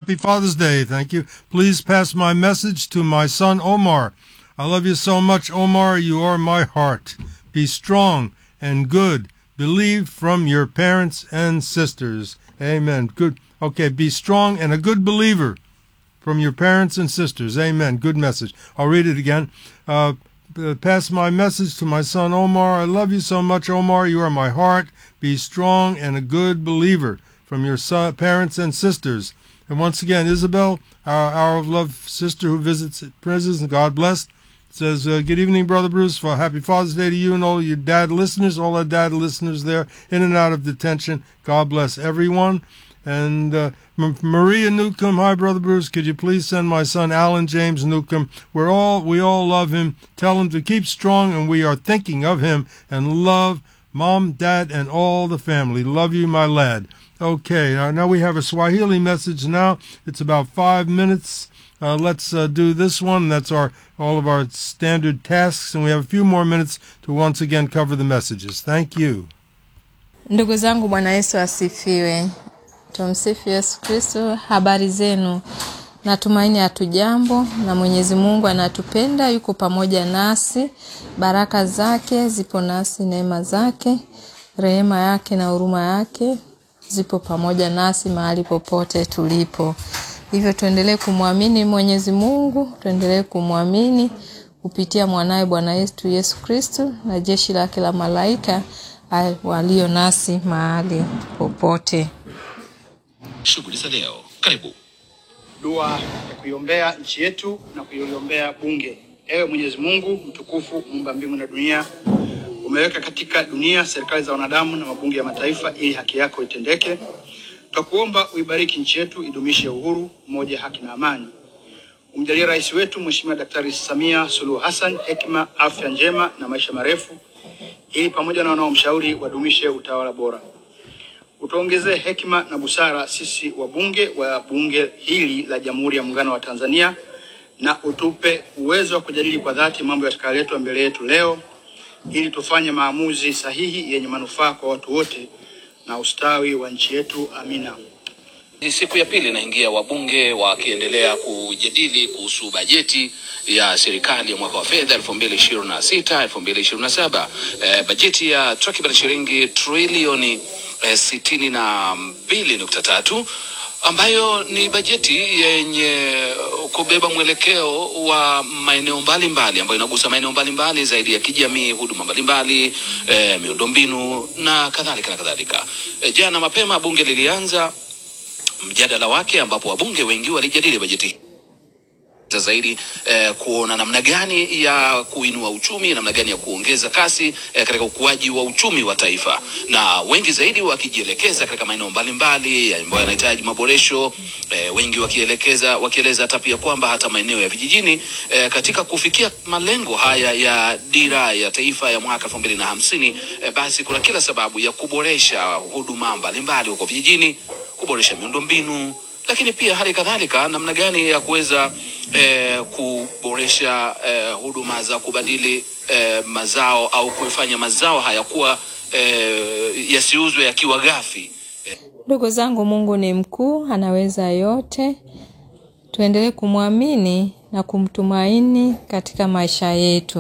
happy Father's Day. Thank you. Please pass my message to my son Omar. I love you so much, Omar. You are my heart. Be strong and good. Believe from your parents and sisters. Amen. Good. Okay, be strong and a good believer from your parents and sisters. Amen. Good message. I'll read it again. Uh, uh, pass my message to my son Omar. I love you so much, Omar. You are my heart. Be strong and a good believer from your son, parents and sisters. And once again, Isabel, our, our love sister who visits prisons, and God bless, says, uh, Good evening, Brother Bruce. For happy Father's Day to you and all your dad listeners, all our dad listeners there in and out of detention. God bless everyone. And uh, M- Maria Newcomb, hi, Brother Bruce. Could you please send my son Alan James Newcomb? We're all we all love him. Tell him to keep strong, and we are thinking of him and love mom, dad, and all the family. Love you, my lad. Okay, uh, now we have a Swahili message. Now it's about five minutes. Uh, let's uh, do this one. That's our all of our standard tasks, and we have a few more minutes to once again cover the messages. Thank you. Ndugu zangu, Bwana Yesu asifiwe. Tumsifu Yesu Kristo. Habari zenu? Natumaini hatujambo, na Mwenyezi Mungu anatupenda, yuko pamoja nasi. Baraka zake zipo nasi, neema zake, rehema yake na huruma yake zipo pamoja nasi mahali popote tulipo. Hivyo tuendelee kumwamini Mwenyezi Mungu, tuendelee kumwamini kupitia mwanaye Bwana yetu Yesu Kristo na jeshi lake la malaika ah, walio nasi mahali popote. Shughuli za leo. Karibu. dua ya kuiombea nchi yetu na kuiombea bunge. Ewe Mwenyezi Mungu mtukufu, muumba mbingu na dunia, umeweka katika dunia serikali za wanadamu na mabunge ya mataifa ili haki yako itendeke. Twakuomba uibariki nchi yetu, idumishe uhuru, umoja, haki na amani. Umjalie rais wetu Mheshimiwa Daktari Samia Suluhu Hassan hekima, afya njema na maisha marefu, ili pamoja na wanaomshauri wadumishe utawala bora utuongezee hekima na busara sisi wabunge wa bunge hili la Jamhuri ya Muungano wa Tanzania, na utupe uwezo wa kujadili kwa dhati mambo yatakayoletwa mbele yetu leo, ili tufanye maamuzi sahihi yenye manufaa kwa watu wote na ustawi wa nchi yetu. Amina. Ni siku ya pili inaingia, wabunge wakiendelea kujadili kuhusu bajeti ya serikali ya mwaka wa fedha 2026 2027, eh, bajeti ya takriban shilingi trilioni eh, sitini na mbili nukta tatu ambayo ni bajeti yenye kubeba mwelekeo wa maeneo mbalimbali ambayo inagusa maeneo mbalimbali zaidi ya kijamii, huduma mbalimbali, eh, miundombinu na kadhalika na kadhalika. Eh, jana mapema bunge lilianza mjadala wake ambapo wabunge wengi walijadili bajeti hii zaidi eh, kuona namna gani ya kuinua uchumi, namna gani ya kuongeza kasi eh, katika ukuaji wa uchumi wa taifa, na wengi zaidi wakijielekeza katika maeneo mbalimbali ambayo yanahitaji maboresho eh, wengi wakielekeza wakieleza hata pia kwamba hata maeneo ya vijijini eh, katika kufikia malengo haya ya dira ya taifa ya mwaka elfu mbili na hamsini eh, basi kuna kila sababu ya kuboresha huduma mbalimbali huko vijijini, kuboresha miundombinu lakini pia hali kadhalika namna gani ya kuweza eh, kuboresha eh, huduma za kubadili eh, mazao au kufanya mazao haya kuwa eh, yasiuzwe yakiwa ghafi. Ndugu zangu, Mungu ni mkuu, anaweza yote. Tuendelee kumwamini na kumtumaini katika maisha yetu.